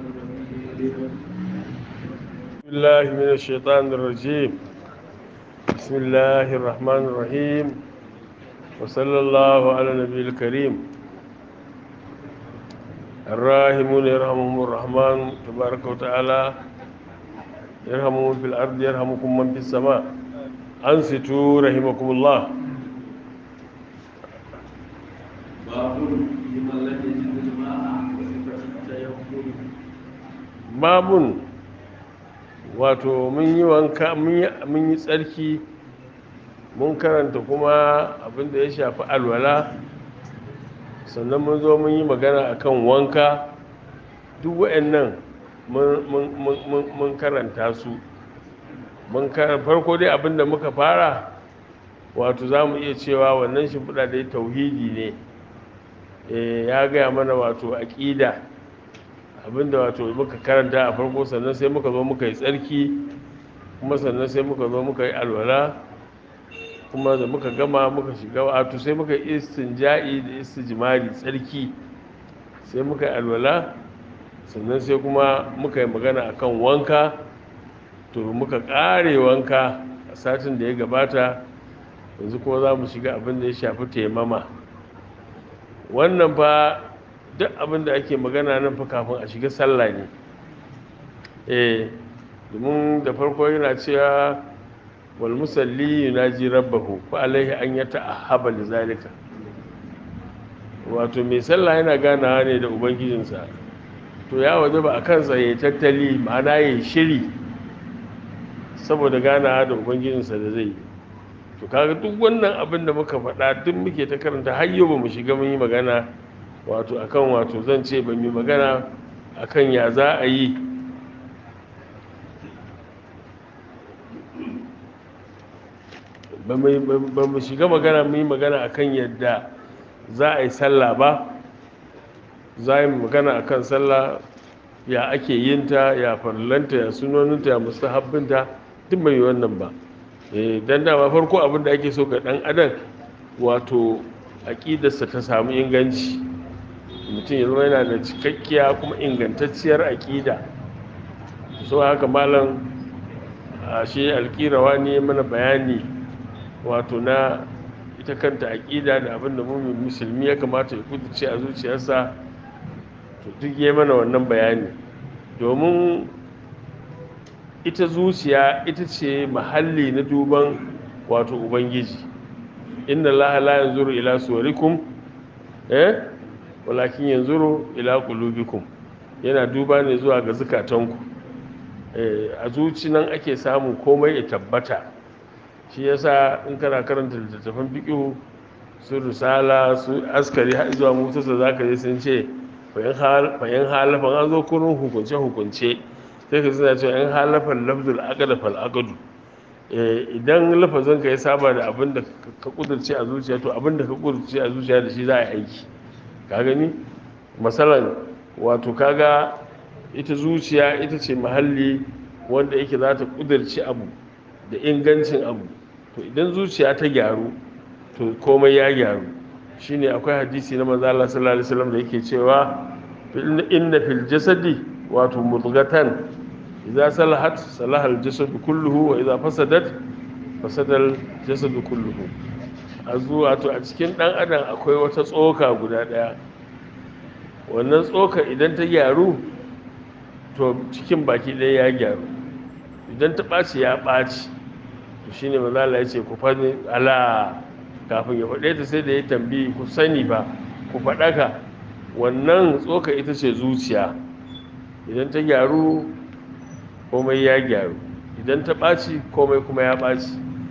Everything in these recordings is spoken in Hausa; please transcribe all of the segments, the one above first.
بسم الله من الشيطان الرجيم بسم الله الرحمن الرحيم وصلى الله على النبي الكريم الراحمون يرحمهم الرحمن تبارك وتعالى يرحمهم في الأرض يرحمكم من في السماء أنصتوا رحمكم الله باب لمن لم يجد الماء وصفة التيمم babun wato mun yi wanka mun yi tsarki mun karanta kuma abinda ya shafi alwala sannan mun zo mun yi magana akan wanka duk wa'annan mun karanta su mun farko dai abinda muka fara wato za mu iya cewa wannan shimfiɗa dai tauhidi ne ya gaya mana wato aƙida abinda wato muka karanta a farko sannan sai muka zo muka yi tsarki kuma sannan sai muka zo muka yi alwala kuma da muka gama muka shiga wato sai muka yi istinja'i da istijmari tsarki sai muka yi alwala sannan sai kuma muka yi magana akan wanka to muka kare wanka a satin da ya gabata yanzu kuma za mu shiga abin da ya shafi taimama wannan fa duk abin da ake magana nan fa kafin a shiga sallah ne eh domin da farko yana cewa wal musalli yunaji rabbahu fa alaihi an yata'ahhaba li zalika wato mai sallah yana ganawa ne da ubangijinsa to ya waje ba a kansa ya tattali ma'ana ya shiri saboda ganawa da ubangijinsa da zai yi to kaga duk wannan abin da muka faɗa duk muke ta karanta har yau ba mu shiga mun yi magana wato akan wato zan ce ban yi magana akan ya za a yi ba mu shiga magana mu yi magana akan yadda za a yi sallah ba za a yi magana akan sallah ya ake yinta ya farlanta ya sunoninta ya mustahabbinta duk mai wannan ba don dama farko abin da ake so ga dan adam wato aƙidarsa ta samu inganci mutum ya zama yana da cikakkiya kuma ingantacciyar aƙida so haka malam a shi alƙirawa ne mana bayani wato na ita kanta aƙida da abin da mummin musulmi ya kamata ya kuduce a zuciyarsa to duk ya mana wannan bayani domin ita zuciya ita ce mahalli na duban wato ubangiji inna allaha la yanzuru ila suwarikum eh walakin yanzuru ila qulubikum yana duba ne zuwa ga zukatanku a zuci nan ake samun komai ya tabbata shi yasa in kana karanta littattafan fiqh su risala su askari har zuwa mutasa zaka je sun ce fayin halafan an zo kurin hukunce hukunce sai ka suna cewa in halafan lafzul aqda fal aqdu idan lafazin ka ya saba da abin da ka kudurce a zuciya to abin da ka kudurce a zuciya da shi za a yi aiki ka gani masalan wato kaga ita zuciya ita ce mahalli wanda yake za ta kudurci abu da ingancin abu to idan zuciya ta gyaru to komai ya gyaru shine akwai hadisi na manzo Allah sallallahu alaihi wasallam da yake cewa inna fil jasadi wato mudghatan idza salahat salaha al jasad kulluhu wa idza fasadat fasada al jasad kulluhu azu wato a cikin dan adam akwai wata tsoka guda daya wannan tsoka idan ta gyaru to cikin baki ɗaya ya gyaru idan ta ɓaci ya ɓaci to shi ne mazala ya ce ku faɗi ala kafin ya faɗe ta sai da ya tambayi ku sani ba ku faɗaka wannan tsoka ita ce zuciya idan ta gyaru komai ya gyaru idan ta ɓaci komai kuma ya ɓaci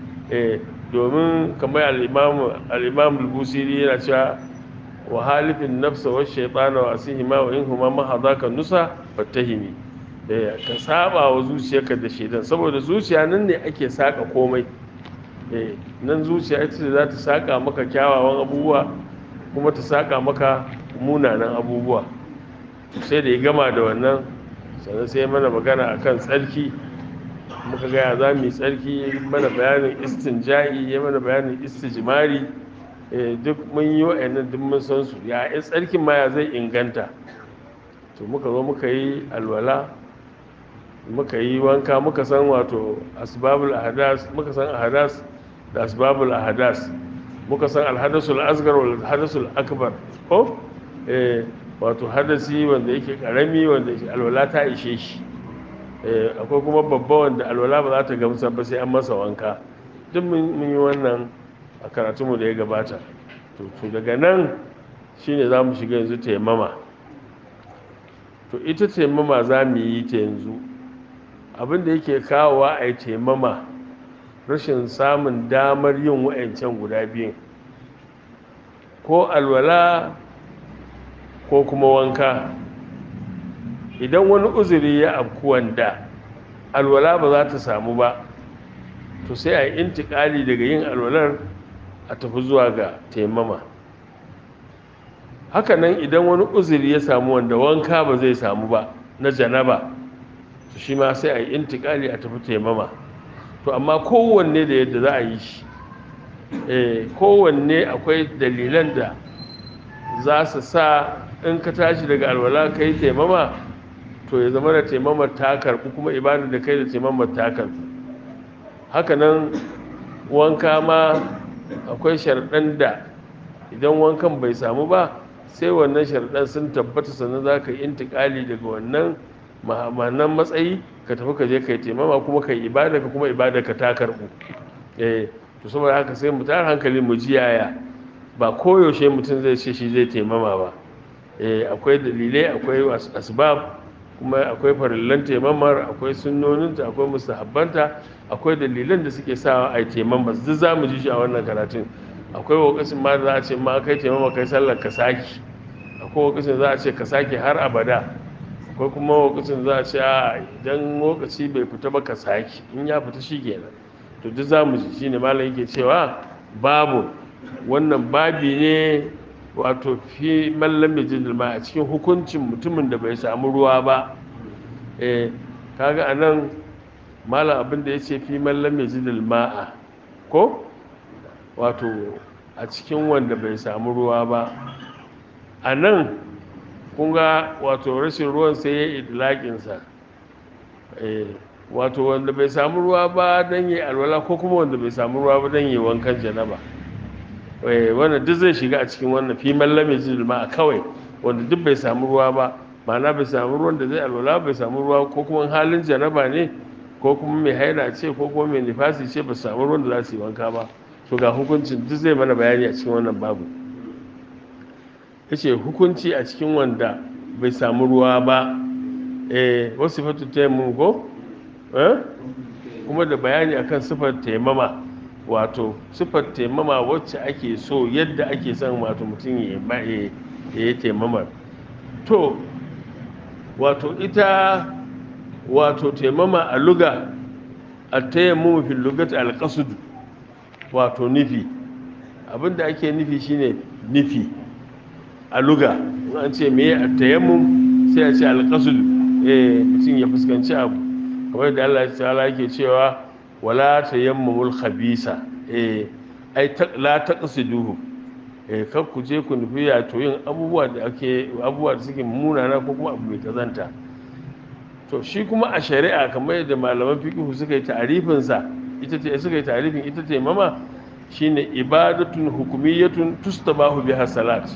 domin kamar al'imam al-busiri yana cewa wa halifin nafsa wa shaitana wa asihima wa in huma mahadaka nusa fattahimi ka saba wa zuciyarka da shaitan saboda zuciya nan ne ake saka komai nan zuciya ita ce za ta saka maka kyawawan abubuwa kuma ta saka maka munanan abubuwa sai da ya gama da wannan sannan sai mana magana akan tsarki muka gaya za mu yi tsarki mana bayanin istinja'i ya mana bayanin istijmari duk mun yi wa'annan duk mun san su ya yi tsarkin ma ya zai inganta to muka zo muka yi alwala muka yi wanka muka san wato asbabul ahadas muka san ahadas da asbabul ahadas muka san alhadasul asgar wal hadasul akbar ko eh wato hadasi wanda yake karami wanda yake alwala ta ishe shi eh akwai kuma babba wanda alwala ba za ta gamsa ba sai an masa wanka duk mun yi wannan a karatunmu da ya gabata to daga nan shine za mu shiga yanzu taimama to ita taimama za mu yi ta yanzu abinda yake kawowa a yi taimama rashin samun damar yin wa'ancan guda biyun ko alwala ko kuma wanka idan wani uzuri ya afku wanda alwala ba za ta samu ba to sai a yi intikali daga yin alwalar a tafi zuwa ga taimama hakanan idan wani uzuri ya samu wanda wanka ba zai samu ba na janaba to shi ma sai a yi intikali a tafi taimama to amma kowanne da yadda za a yi shi kowanne akwai dalilan da za su sa in ka tashi daga alwala ka yi taimama to ya zama da taimamar ta karɓi kuma ibadar da kai da taimamar ta karɓi hakanan wanka ma akwai sharɗan da idan wankan bai samu ba sai wannan sharɗan sun tabbata sannan za ka yi intikali daga wannan ma'amanan matsayi ka tafi ka je ka yi taimama kuma ka yi ibada ka kuma ibada ka ta karɓu eh to saboda haka sai mu tara hankali mu ji yaya ba koyaushe mutum zai ce shi zai taimama ba eh akwai dalilai akwai asbab kuma akwai farillan taimamar akwai sunnoninta akwai mustahabbanta akwai dalilan da suke sawa a yi taimama duk za mu ji shi a wannan karatun akwai wakasin ma da za a ce ma kai taimama kai sallar ka saki akwai wakasin za a ce ka saki har abada akwai kuma wakasin za a ce a idan lokaci bai fita ba ka saki in ya fita shi kenan to duk za mu ji shi ne malam yake cewa babu wannan babi ne wato fi mallam jin ma a cikin hukuncin mutumin da bai samu ruwa ba eh kaga anan malam abin da yace fi mallam jin ma'a ko wato a cikin wanda bai samu ruwa ba anan kun ga wato rashin ruwan sai ya idlakin sa eh wato wanda bai samu ruwa ba dan yi alwala ko kuma wanda bai samu ruwa ba dan yi wankan janaba wannan duk zai shiga a cikin wannan fi mallame zulma a kawai wanda duk bai samu ruwa ba ma'ana bai samu ruwan da zai alwala bai samu ruwa ko kuma halin janaba ne ko kuma mai haila ce ko kuma mai nifasi ce ba samu ruwan da za su yi wanka ba to ga hukuncin duk zai mana bayani a cikin wannan babu yace hukunci a cikin wanda bai samu ruwa ba eh wasu fatu taimun go eh kuma da bayani akan sifar taimama wato sifar taimama wacce ake so yadda ake son wato mutum ya yi taimamar to wato ita wato taimama a luga a tayammu fil lugat alqasd wato nufi abinda ake nufi shine nufi a luga an ce me a tayammum sai a ce alqasd eh mutum ya fuskanci abu kamar da Allah ta'ala yake cewa wala tayammumul khabisa eh ai la taqsiduhu eh kar ku je ku nufi ya to yin abubuwa da ake abubuwa da suke munana ko kuma abu mai kazanta to shi kuma a shari'a kamar yadda malaman fiqh suka yi ta'arifin sa ita ce suka yi ta'arifin ita ce mama shine ibadatun hukumiyatun tustabahu biha salat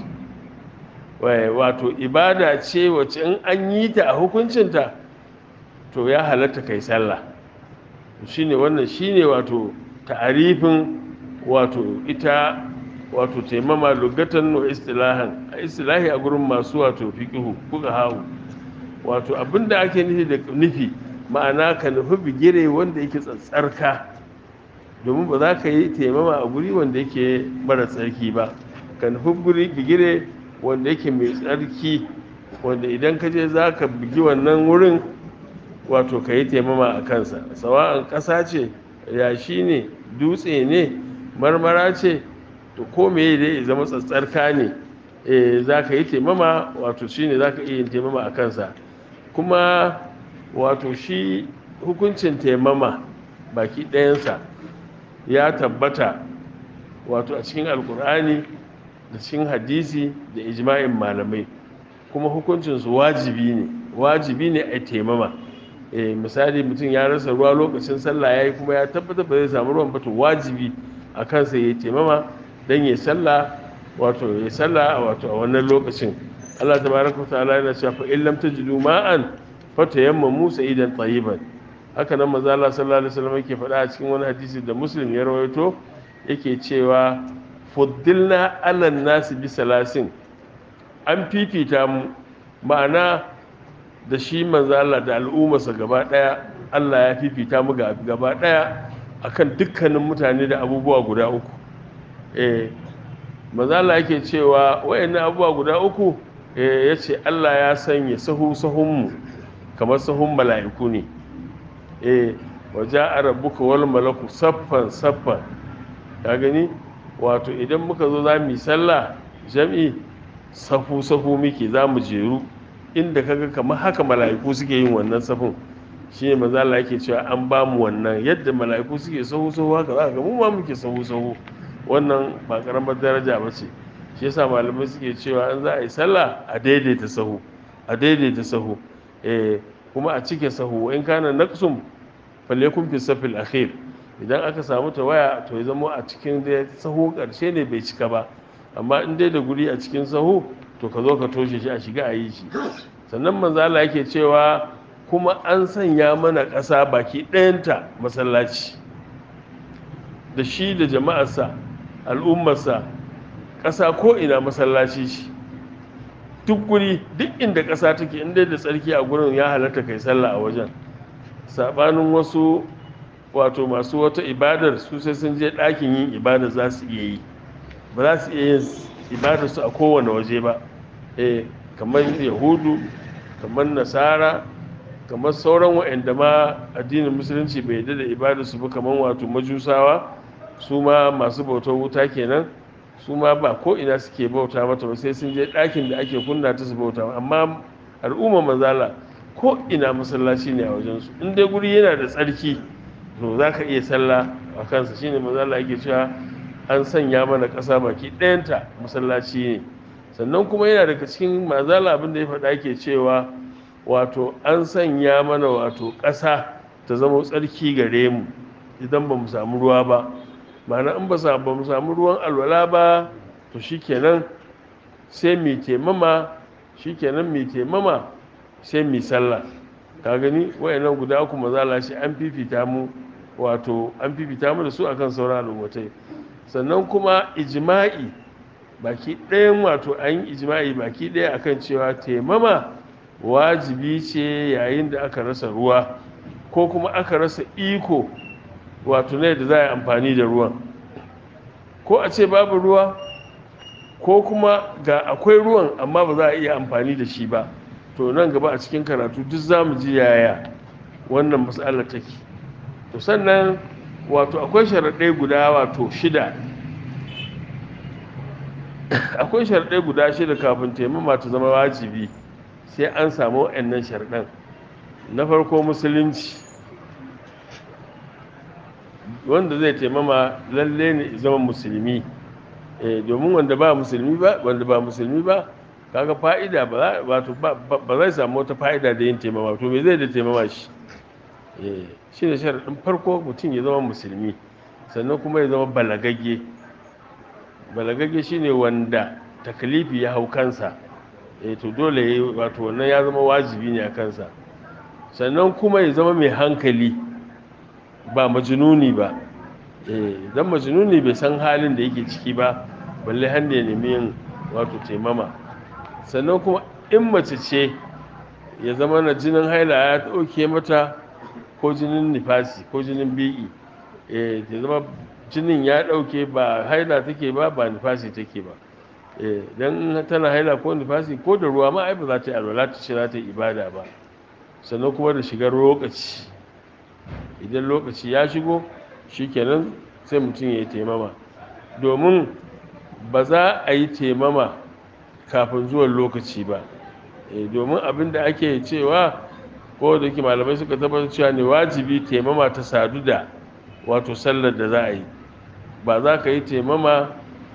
wato ibada ce wacce in an yi ta a hukuncinta to ya halatta kai sallah shine wannan shine wato ta'arifin wato ita wato taimama lugatan wa istilahan a istilahi a gurin masu wato fiqhu kuka hawo wato abinda ake nufi da nufi ma'ana ka nufi bigire wanda yake tsatsarka domin ba za ka yi taimama a guri wanda yake mara tsarki ba ka nufi guri bigire wanda yake mai tsarki wanda idan ka je za ka bugi wannan wurin wato ka yi taimama a kansa sawa'an ƙasa ce yashi ne dutse ne marmara ce to ko meye dai zama tsatsarka ne za ka yi taimama wato shi ne za ka iya yin taimama a kansa kuma wato shi hukuncin taimama baki ɗayansa ya tabbata wato a cikin alkur'ani da cikin hadisi da ijma'in malamai kuma hukuncinsu wajibi ne wajibi ne a taimama eh misali mutum ya rasa ruwa lokacin sallah yayi kuma ya tabbatar ba zai samu ruwan ba to wajibi a kansa ya taimama dan ya sallah wato ya sallah wato a wannan lokacin Allah tabaraka ta'ala yana cewa fa illam tajidu ma'an fatayammamu sa'idan tayyiban haka nan manzo Allah sallallahu alaihi wasallam yake faɗa a cikin wani hadisi da Muslim ya rawaito yake cewa fuddilna ala nasi bi salasin an fifita mu ma'ana da shi manzo Allah da al'ummarsa gaba daya Allah ya fifita mu gaba daya akan dukkanin mutane da abubuwa guda uku eh manzo Allah yake cewa wayannan abubuwa guda uku eh yace Allah ya sanya sahu sahun mu kamar sahun mala'iku ne eh waja'a rabbuka wal malaku saffan saffan ka gani wato idan muka zo za mu yi sallah jam'i safu safu muke za mu jeru inda kaga kamar haka mala'iku suke yin wannan safin shi ne maza Allah yake cewa an ba mu wannan yadda mala'iku suke sahu sahu haka za ka ga mu ma muke sahu sahu wannan ba karamar daraja ba ce shi yasa malamai suke cewa an za a yi sallah a daidaita sahu a daidaita sahu eh kuma a cike sahu in kana naqsum falyakun fi safil akhir idan aka samu tawaya to ya zama a cikin da sahu karshe ne bai cika ba amma in dai da guri a cikin sahu to ka zo ka toshe shi a shiga a yi shi sannan manzo Allah yake cewa kuma an sanya mana ƙasa baki ɗayanta masallaci da shi da jama'arsa al'ummarsa ƙasa ko ina masallaci shi duk guri duk inda ƙasa take inda da tsarki a gurin ya halatta kai sallah a wajen sabanin wasu wato masu wata ibadar su sai sun je ɗakin yin ibada za su iya yi ba za su iya yin ibadar su a kowane waje ba eh kamar yahudu kamar nasara kamar sauran waɗanda ma addinin musulunci bai yarda da ibadar su ba kamar wato majusawa su ma masu bautar wuta kenan su ma ba ko ina suke bauta mata ba sai sun je ɗakin da ake kunna ta su bauta amma al'umma mazala ko ina masallaci ne a wajensu in dai guri yana da tsarki to za ka iya sallah a kansa shine mazala yake cewa an sanya mana ƙasa baki ɗayanta masallaci ne sannan kuma yana daga cikin mazala abin da ya faɗa ke cewa wato an sanya mana wato ƙasa ta zama tsarki gare mu idan ba mu samu ruwa ba ma'ana in ba mu samu ruwan alwala ba to shikenan sai mai taimama shikenan mai taimama sai mai sallah ka gani wayannan guda uku mazala shi an fifita mu wato an fifita mu da su akan sauran al'ummatai sannan kuma ijma'i baki ɗayan wato an yi ijma'i baki ɗaya akan cewa taimama wajibi ce yayin da aka rasa ruwa ko kuma aka rasa iko wato ne da za a yi amfani da ruwan ko a ce babu ruwa ko kuma ga akwai ruwan amma ba za a iya amfani da shi ba to nan gaba a cikin karatu duk za mu ji yaya wannan matsalar take to sannan wato akwai sharaɗai guda wato shida akwai sharaɗai guda shida kafin taimama ta zama wajibi sai an samu wa'annan sharaɗan na farko musulunci wanda zai taimama lalle ne zama musulmi domin wanda ba musulmi ba wanda ba musulmi ba kaga fa'ida ba wato ba zai samu wata fa'ida da yin taimama to me zai da taimama shi shi ne sharaɗin farko mutum ya zama musulmi sannan kuma ya zama balagagge balagagge shine wanda takalifi ya hau kansa to dole ya wato wannan ya zama wajibi ne a kansa sannan kuma ya zama mai hankali ba majinuni ba don majinuni bai san halin da yake ciki ba balle hannu ya nemi yin wato taimama sannan kuma in mace ce ya zama na jinin haila ya ɗauke mata ko jinin nifasi ko jinin bi'i ya zama jinin ya ɗauke ba haila take ba ba nifasi take ba don tana haila ko nifasi ko da ruwa ma ai ba za ta yi alwala ta ce za ta yi ibada ba sannan kuma da shigar lokaci idan lokaci ya shigo shikenan sai mutum ya yi taimama domin ba za a yi taimama kafin zuwan lokaci ba domin abin da ake cewa ko da ke malamai suka tabbatar cewa ne wajibi taimama ta sadu da wato sallar da za a yi ba za ka yi taimama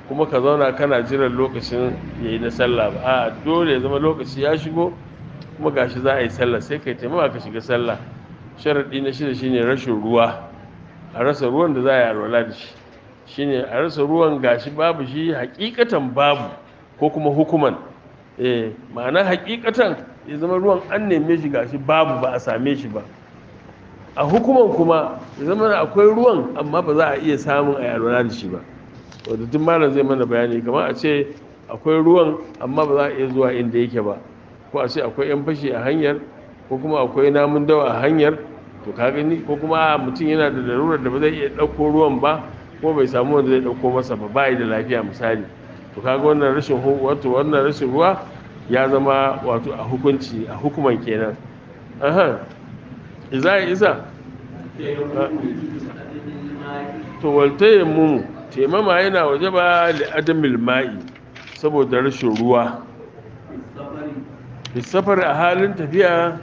kuma ka zauna kana jiran lokacin ya yi na sallah ba a dole ya zama lokaci ya shigo kuma gashi za a yi sallah sai kai taimaka ka shiga sallah sharaɗi na shida shine rashin ruwa a rasa ruwan da za a yi alwala da shi shine a rasa ruwan gashi babu shi hakikatan babu ko kuma hukuman eh ma'ana hakikatan ya zama ruwan an neme shi gashi babu ba a same shi ba a hukuman kuma ya zama akwai ruwan amma ba za a iya samun a yi alwala da shi ba wadda tun malam zai mana bayani kamar a ce akwai ruwan amma ba za a iya zuwa inda yake ba ko a ce akwai yan fashi a hanyar ko kuma akwai namun dawa a hanyar to ka gani ko kuma mutum yana da larurar da ba zai iya ɗauko ruwan ba ko bai samu wanda zai ɗauko masa ba ba da lafiya misali to kaga wannan rashin wato wannan rashin ruwa ya zama wato a hukunci a hukuman kenan aha iza isa to waltayin mu taimama yana waje ba li adamil ma'i saboda rashin ruwa safar a halin tafiya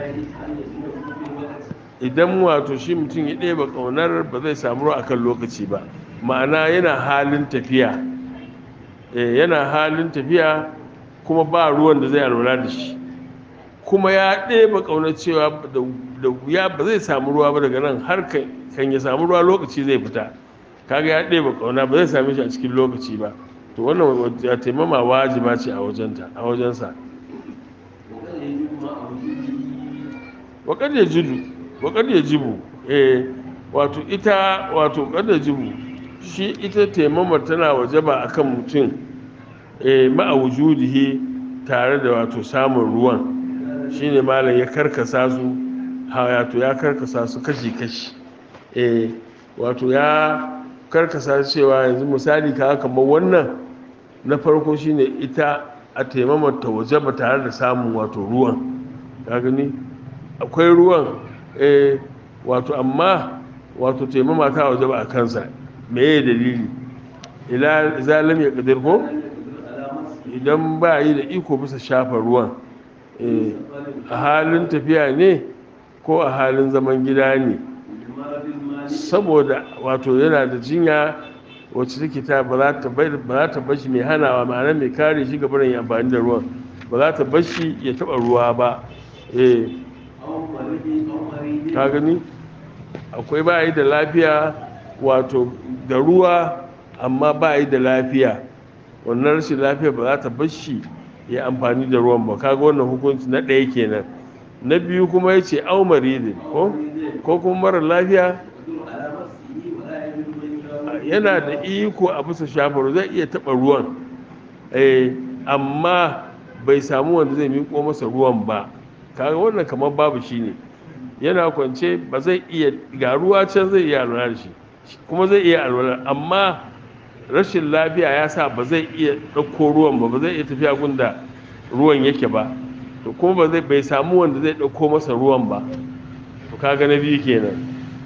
idan wato shi mutum ya ɗeba ƙaunar ba zai samu ruwa akan lokaci ba ma'ana yana halin tafiya yana halin tafiya kuma ba ruwan da zai alwala da shi kuma ya ɗeba ƙaunar cewa da wuya ba zai samu ruwa ba daga nan har kan ya samu ruwa lokaci zai fita kaga ya ɗeba ƙauna ba zai same shi a cikin lokaci ba to wannan ya taimama wajiba ce a wajenta a wajensa waƙar ya jibu waƙar ya jibu eh wato ita wato ƙar ya jibu shi ita taimamar tana wajaba akan mutum eh ma'a wujudihi tare da wato samun ruwan shine malam ya karkasa su wato ya karkasa su kashi-kashi eh wato ya karkasa cewa yanzu misali ka kamar wannan na farko shine ita a taimamar ta waje ba tare da samun wato ruwan ka gani akwai ruwan eh wato amma wato taimama ta waje ba a kansa meye dalili ila zalim ya kadir ko idan ba yi da iko bisa shafa ruwan a halin tafiya ne ko a halin zaman gida ne saboda wato yana da jinya wacce take ta ba za ta bashi mai hanawa ma'ana mai kare shi ga barin amfani da ruwan ba za ta bashi ya taba ruwa ba eh ka gani akwai ba yi da lafiya wato da ruwa amma ba yi da lafiya wannan rashin lafiya ba za ta bashi ya amfani da ruwan ba kaga wannan hukunci na ɗaya kenan na biyu kuma ya ce aumari ko kuma mara lafiya yana da iko a bisa shafar zai iya taɓa ruwan amma bai samu wanda zai miƙo masa ruwan ba kaga wannan kamar babu shi ne yana kwance ba zai iya ga ruwa can zai iya alwala da shi kuma zai iya alwala amma rashin lafiya ya sa ba zai iya ɗauko ruwan ba ba zai iya tafiya gunda ruwan yake ba to kuma ba zai bai samu wanda zai ɗauko masa ruwan ba to kaga na biyu kenan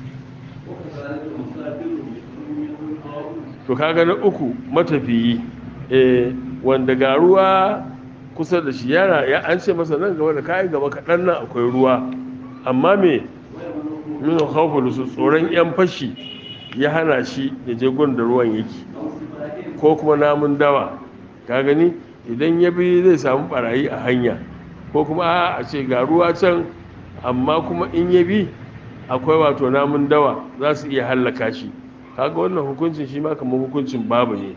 to kaga na uku matafiyi eh wanda ga ruwa kusa da shi yana ya an ce masa nan gaba da kayi gaba kaɗan nan akwai ruwa amma me min khawful su tsoron yan fashi ya hana shi ya je gun da ruwan yake ko kuma namun dawa ka gani idan ya bi zai samu barayi a hanya ko kuma a ce ga ruwa can amma kuma in ya bi akwai wato namun dawa za su iya hallaka shi kaga wannan hukuncin shi ma kamar hukuncin babu ne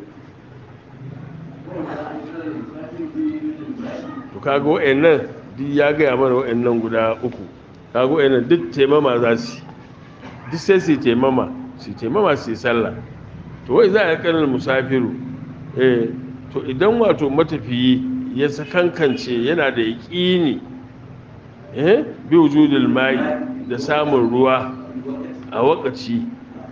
to kaga wa'annan duk ya gaya mana wa'annan guda uku kaga wa'annan duk taimama za su duk sai su taimama su taimama su yi sallah to wai za a yi kanin musafiru eh to idan wato matafiyi ya sakankance yana da yaƙini eh bi wujudul mai da samun ruwa a wakaci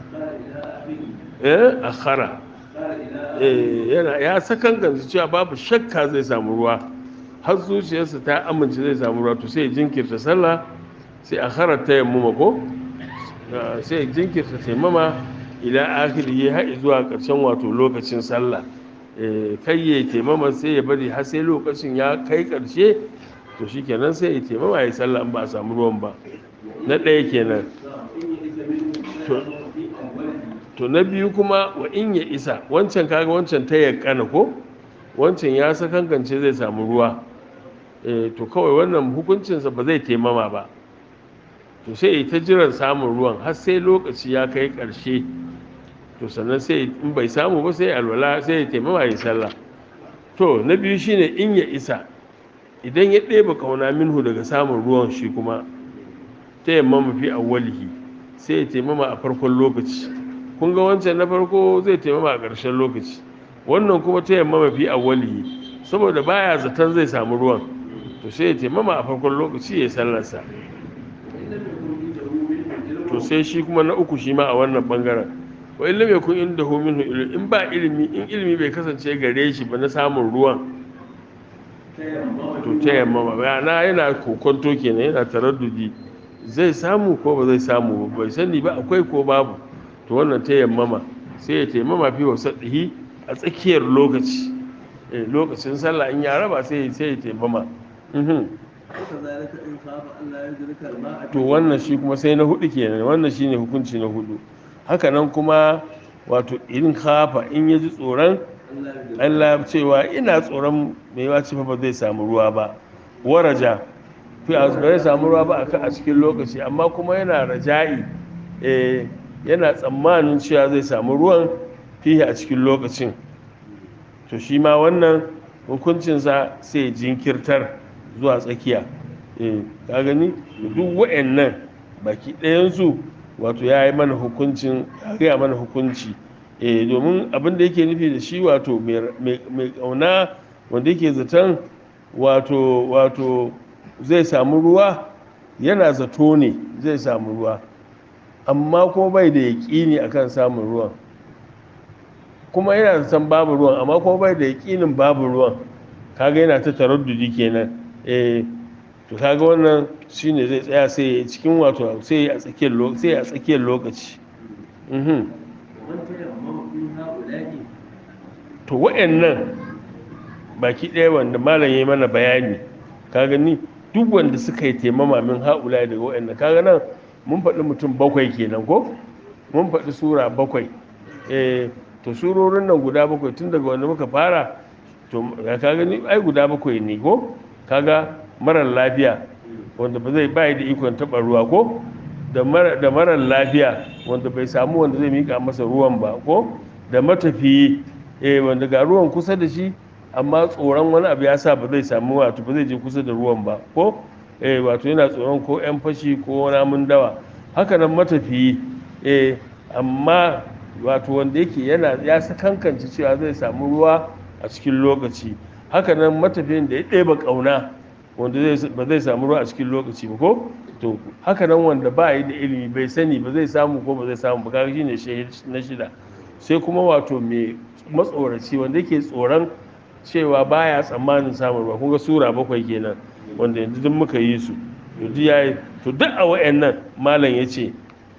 eh akhara eh yana ya sakankance cewa babu shakka zai samu ruwa har zuciyarsa ta amince zai samu ruwa to sai jinkirta sallah sai akhara ta yammuma ko sai jinkirta taimama ila akhiri har zuwa ƙarshen wato lokacin sallah kai ya taimama sai ya bari har sai lokacin ya kai ƙarshe to shi kenan sai ya taimama ya sallah ba a samu ruwan ba na ɗaya kenan to na biyu kuma wa in ya isa wancan kaga wancan ta yakana ko wancan ya sakankance zai samu ruwa eh to kawai wannan hukuncinsa ba zai taimama ba to sai ta jiran samun ruwan har sai lokaci ya kai ƙarshe to sannan sai in bai samu ba sai alwala sai ya taimama ya sallah to na biyu shine in ya isa idan ya ɗeba kauna minhu daga samun ruwan shi kuma ta yamma mafi awwalihi sai ya taimama a farkon lokaci kun ga wancan na farko zai taimama a ƙarshen lokaci wannan kuma ta yamma mafi awwalihi saboda baya zaton zai samu ruwan to sai ya taimama a farkon lokaci ya sallarsa to sai shi kuma na uku shi ma a wannan bangaren wa illa mai kun inda hu minhu ilmi in ba ilimi in ilimi bai kasance gare shi ba na samun ruwan to ta yamma ba yana yana kokonto kenan yana taraddudi zai samu ko ba zai samu ba bai sani ba akwai ko babu to wannan ta yammama sai ya taimama fi wasadihi a tsakiyar lokaci eh lokacin sallah in ya raba sai sai ya taimama mhm وكذلك إن خاف أن لا يدرك الماء to wannan shi kuma sai na hudu kenan wannan shine hukunci na hudu haka nan kuma wato irin kafa in ya ji tsoron أن لا يدرك Allah cewa ina tsoron mai yawa ce fa ba zai samu ruwa ba waraja fi a ba zai samu ruwa ba a kan- a cikin lokaci amma kuma yana raja'i eh, yana tsammanin cewa zai samu ruwan fiye a cikin lokacin to shi ma wannan hukuncinsa sai jinkirtar zuwa tsakiya eh, ka gani duk wa'annan baki ɗayansu wato ya yi mana hukuncin ya gaya mana hukunci eh, domin abin da yake nufi da shi wato mai- mai mai ƙauna wanda yake zaton wato wato zai samu ruwa yana zato ne zai samu ruwa amma kuma bai da yaƙini akan samun ruwan kuma yana zaton babu ruwan amma kuma bai da yaƙinin babu ruwan kaga yana ta taraddudi kenan eh to kaga wannan shine zai tsaya sai ya cikin wato sai a tsakiyar lokaci sai a tsakiyar lokaci mhm ومن تيمم في هؤلاء to wa'annan baki ɗaya wanda malam yayi mana bayani ka gani duk wanda suka yi taimama min haula daga wa'annan kaga nan mun faɗi mutum bakwai kenan ko mun faɗi sura bakwai eh to surorin nan guda bakwai tun daga wanda muka fara to ka gani ai guda bakwai ne ko kaga marar lafiya wanda ba zai bai da ikon taɓa ruwa ko da mara da marar lafiya wanda bai samu wanda zai mika masa ruwan ba ko da matafiyi eh wanda ga ruwan kusa da shi amma tsoron wani abu ya sa ba zai samu wato ba zai je kusa da ruwan ba ko eh wato yana tsoron ko yan fashi ko namun dawa haka nan matafiyi eh amma wato wanda yake yana ya sakankance cewa zai samu ruwa a cikin lokaci haka nan matafiyin da ya ɗeba ƙauna wanda zai- ba zai samu ruwa a cikin lokaci ba ko to haka nan wanda ba yi da ilimi bai sani ba zai samu ko ba zai samu ba kaga shine shi na shida sai kuma wato mai matsoraci wanda yake tsoron cewa baya tsammanin samun ruwa kun ga sura bakwai kenan wanda yanzu duk muka yi su to duk yayi to duk a wayannan malam yace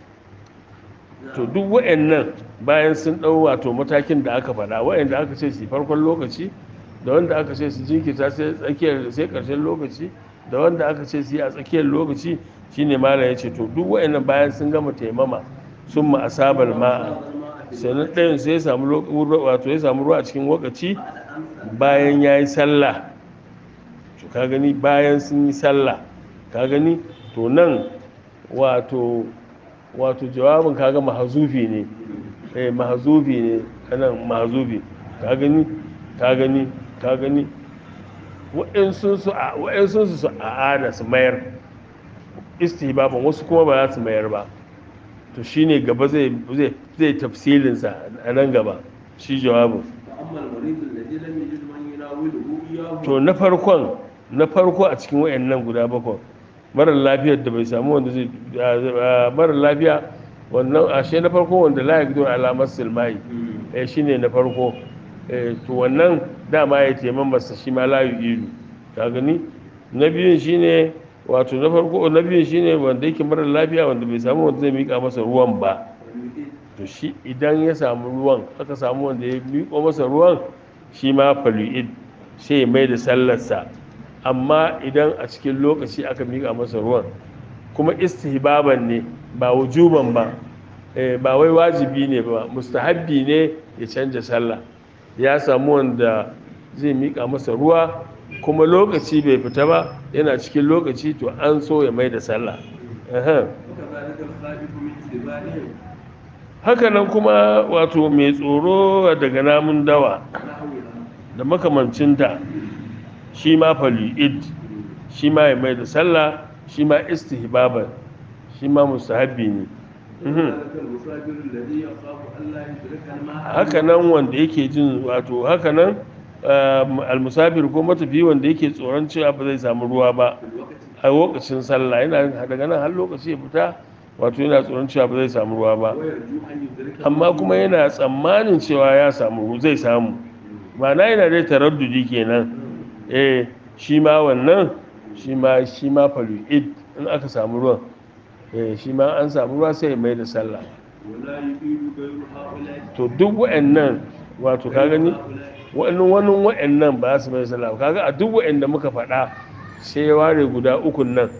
to duk wayannan bayan sun dau wato matakin da aka faɗa wayanda aka ce su farkon lokaci da wanda aka ce su jinkirta sai tsakiyar sai karshen lokaci da wanda aka ce su yi a tsakiyar lokaci shine malam yace to duk wayannan bayan sun gama taimama sun ma asabal ma'a sannan ɗayan sai ya samu lo- wato ya samu ruwa a cikin lokaci bayan ya yi sallah to ka gani bayan sun yi sallah ka gani to nan wato wato jawabin kaga mahazufi ne eh mahazufi ne kanan mahazufi ka gani ka gani ka gani wa'insun su a wa'insun su a ana su mayar istihbaban wasu kuma ba za su mayar ba to shine gaba zai zai zai tafsilin sa a nan gaba shi jawabin فأما المريض الذي لم يجد من يناوله إياه to na farkon na farko a cikin wayannan guda bakwai marar lafiyar da bai samu wanda zai a- marar lafiya wannan ashe na farko wanda la yaqdiru ala masil mai eh shine na farko eh to wannan dama ya taiman masa shi ma la yu'idu ka gani na biyun shine wato na farko na biyun shine wanda yake marar lafiya wanda bai samu wanda zai mika masa ruwan ba to shi idan ya samu ruwan aka samu wanda ya miƙo masa ruwan shi ma falu'id sai ya mai da sallarsa amma idan a cikin lokaci aka miƙa masa ruwan kuma istihbaban ne ba wujuban ba eh, ba wai wajibi ne ba mustahabbi ne ya canja sallah ya samu wanda zai mika masa ruwa kuma lokaci bai fita ba yana cikin lokaci to an so ya mai da sallah Aha. وكذلك الخائف من سبائهم haka nan kuma wato mai tsoro daga namun dawa ونحوها da makamancinta shi ma falu'id shi ma ya mai da sallah shi ma istihbaban shi ma mustahabbi ne Mhm. وكذلك المسافر الذي يخاف ألا يدرك الماء haka nan wanda yake jin wato haka nan um, almusafir ko matafi wanda yake tsoron cewa ba zai samu ruwa ba في الوقت a lokacin sallah yana daga nan har lokaci ya fita wato yana tsoron cewa ba zai samu ruwa ba ويرجو أن يدرك amma kuma yana tsammanin cewa ya samu zai samu ma'ana yana dai taraddudi kenan eh shi ma wannan shi ma shi ma falu'id in aka samu ruwan eh shi ma an samu ruwa sai ya mai da sallah ولا يفيد غير هؤلاء to duk wa'annan wato ka gani هؤلاء wa'annan wani wa'annan ba su mai sallah ba. kaga a duk wa'anda muka faɗa sai ya ware guda ukun nan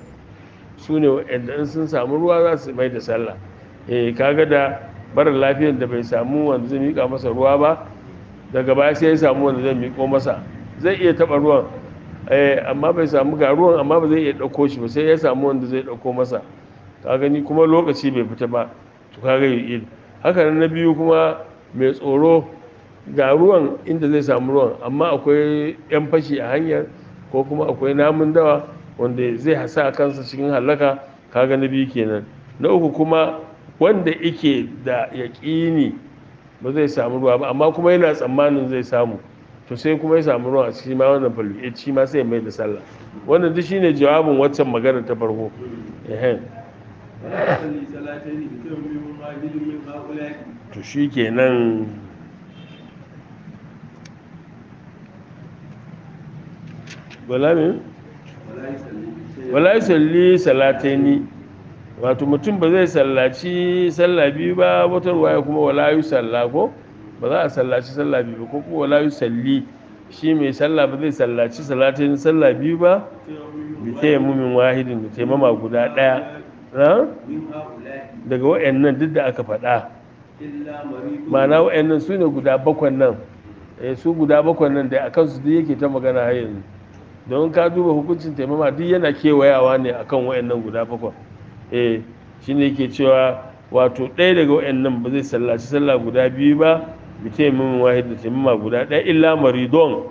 su ne wa'anda in sun samu ruwa za su mai da sallah eh kaga da barin lafiyar da bai samu wanda zai mika masa ruwa ba daga baya sai ya samu wanda zai miko masa zai iya taɓa ruwan eh amma bai samu ga ruwan amma ba zai iya ɗauko shi ba sai ya samu wanda zai ɗauko masa ka gani kuma lokaci bai fita ba to kaga yi haka nan na biyu kuma mai tsoro ga ruwan inda zai samu ruwan amma akwai 'yan fashi a hanyar ko kuma akwai namun dawa wanda zai hasa kansa cikin halaka kaga na biyu kenan na uku kuma wanda yake da yaƙini ba zai samu ruwa ba amma kuma yana tsammanin zai samu to sai kuma ya samu ruwa a cikin ma wannan falu shi ma sai ya mai da sallah wannan duk shine jawabin waccan magana ta farko ehen ولا يصلي صلاتين بتيمم واحد من هؤلاء to shi kenan wala me ولا يصلي بتيمم wala yusalli salataini wato mutum ba zai sallaci sallah biyu ba wata ruwaya kuma wala yusalla ko ba za a sallaci sallah biyu ba ko kuma wala yusalli shi mai sallah ba zai sallaci salataini sallah biyu ba bi tayammumin wahidin da taimama guda daya ha? من هؤلاء daga wayannan duk da aka faɗa إلا مريض ma'ana wayannan su ne guda bakwan nan eh su guda bakwan nan da akan su duk yake ta magana har yanzu don ka duba hukuncin taimama duk yana kewayawa ne akan wayannan guda bakwan eh shine yake cewa wato ɗaya daga wayannan ba zai sallaci sallah guda biyu ba bi taimamin wahid da taimama guda ɗaya illa maridon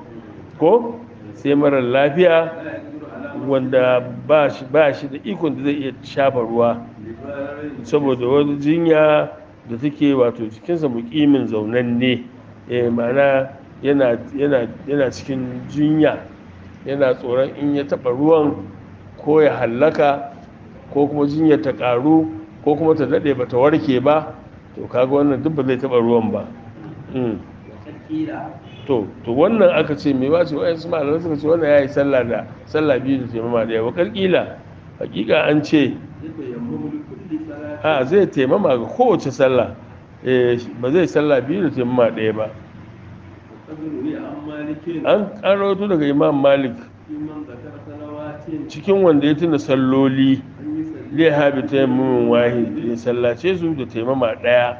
ko sai marar lafiya لا يقدر على wanda ba shi ba shi da ikon da zai iya shafa ruwa مقدار saboda wani jinya da take wato cikinsa mukimin zaunanne eh ma'ana yana yana yana cikin jinya yana tsoron in ya taɓa ruwan ko ya hallaka ko kuma jinyar ta ƙaru ko kuma ta daɗe ba ta warke ba to kaga wannan duk ba zai taɓa ruwan ba Mm. وقيل to to wannan aka ce mai wace wa'yansu malamai suka ce wannan ya yi sallah da sallah biyu da taimama ɗaya wa ƙila hakika an ce يتيمم لكل صلاة a zai taimama ga kowace sallah eh ba zai sallah biyu da taimama ɗaya ba وقد روي عن مالك an karoto daga imam malik في من ذكر صلوات cikin wanda ya tuna salloli أن يصلي zai habi taimamin wahid ya sallace su da taimama ɗaya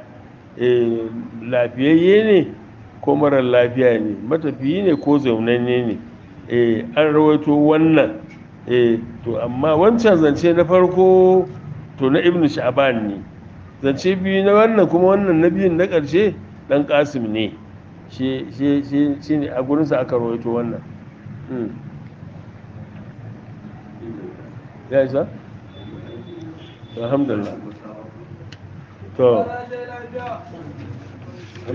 eh lafiyayye ne ko marar lafiya ne matafiyi ne ko zaunanne ne eh an rawaito wannan eh to amma wancan zance na farko to na ibnu sha'ban ne zance biyu na wannan kuma wannan na biyun na ƙarshe ɗan ƙasim ne shi shi shi shi ne a gurinsa aka rawaito wannan Mm. ya isa alhamdulillah to